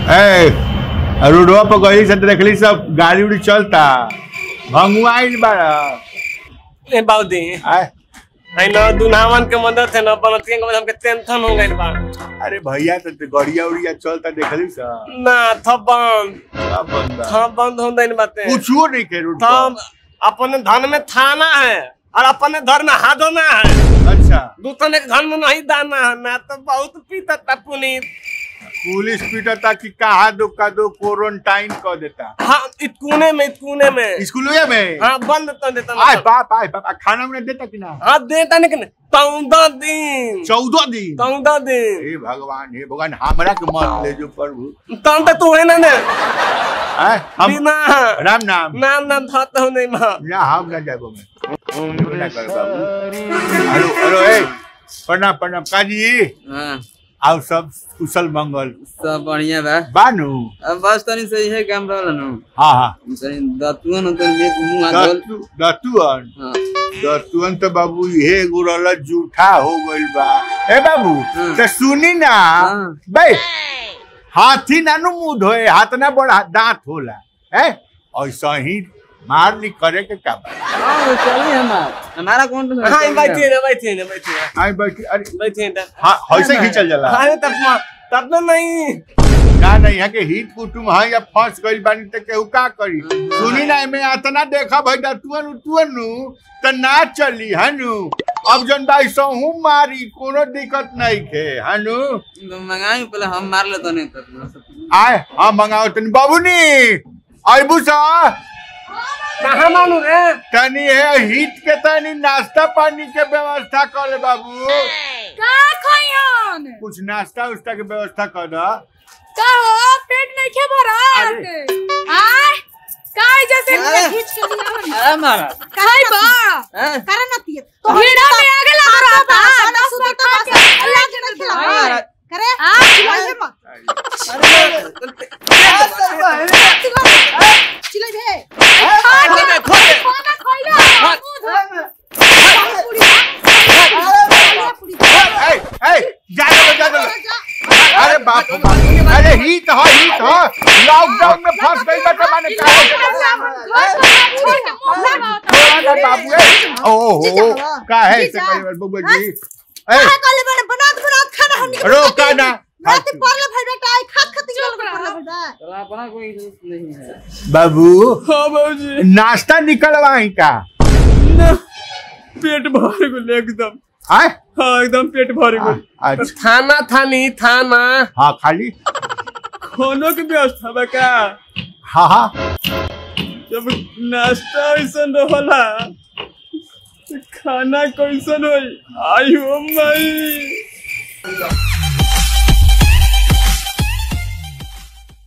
ए रोडवा पर गई से देखली सब गाड़ी उड़ी चलता भंगुआइल बाड़ा ए बाउदी आय आई न दुल्हावन के मदद है न बनतियन के मदद हमके टेंशन हो गइल बा अरे भैया तो ते गड़िया उड़िया चलता देखली सा ना थप बंद सब बंदा थप बंद हो गइल बाते कुछो नहीं के रोड थप अपने धन में थाना है और अपने घर में हादोना है पर अच्छा दूसरे के घर में नहीं दाना है ना तो बहुत पीता था पुनीत पुलिस पीटता कि कहा दो का दो क्वारंटाइन कर देता हाँ इतकूने में इतकूने में स्कूल में हाँ बंद तो देता आय ना बाप आय बाप आ, खाना उन्हें देता कि ना हाँ देता नहीं कि चौदह दिन चौदह दिन चौदह दिन हे भगवान हे भगवान हमरा के मत ले जो प्रभु तब तक तू है ना ने आय हम बिना राम नाम नाम नाम धत हो नहीं माँ ना हम ना जाबो मैं ना कर बाबू हेलो हेलो ए प्रणाम प्रणाम काजी हाँ आओ सब कुशल मंगल सब बढ़िया बा बानू अब बस तनी सही है काम रहल नु हाँ हाँ तनी दतुन तनी में मुंह हाथ धोल दतु दतुअन हाँ दतुअन तो बाबू ये गुरल जूठा हो गइल बा ए बाबू हाँ। तो सुनी ना हाँ। बे हाथी ना नु मुंह धोए हाथ ना बड़ा दांत होला है ऐसा ही मार ली करे के का बा हाँ चली हमार हमारा कौन तो हाँ बैठिए ना बैठिए ना बैठिए ना आई बैठी अरे बैठिए ना हाँ ऐसे खींचल जाला अरे तब माँ तब तो नहीं ना नहीं है के हित कुटुम है या फंस गइल बानी त केहू का करी सुनी ना एमे आतना देखा भाई दतुअन उतुअन नु त ना चली हनु अब जन भाई सहू मारी कोनो दिक्कत नहीं के हनु तो मंगाई पहले हम मार ले तनी तो आय हम मंगाओ तनी बाबूनी आइबू सा कहाँ मानू रे तनी है हित के तनी नाश्ता पानी के व्यवस्था कर ले बाबू का खइयन कुछ नाश्ता उस्ता के व्यवस्था कर दा का हो पेट नहीं खे भरत आय काय जैसे अरे। खींच के लिया अरे मारा काय बा हैं? करे न तिए तो भीड़ा में आगे लग रहा था दस रुपए खा के अल्लाह के न खिला करे आ खिलाइए मत चिल्ला दे खा के खाना खइला ए ए जा दो जा दो अरे बाप रे बाप। अरे हित है हित है लॉकडाउन में फंस गई बा त माने का थोड़ा ना बाबू ए ओहो का है से करी बबू जी ए रोका ना चला अपना कोई दोस्त नहीं है बाबू हाँ बाबूजी नाश्ता निकलवाई का ना पेट भर गेल एकदम आय हाँ एकदम पेट भर गेल अच्छा थाना थानी थाना हाँ खाली खानों के व्यवस्था बा का हाँ हाँ जब नाश्ता ऐसन रहला तो खाना कैसन होई आई हो माई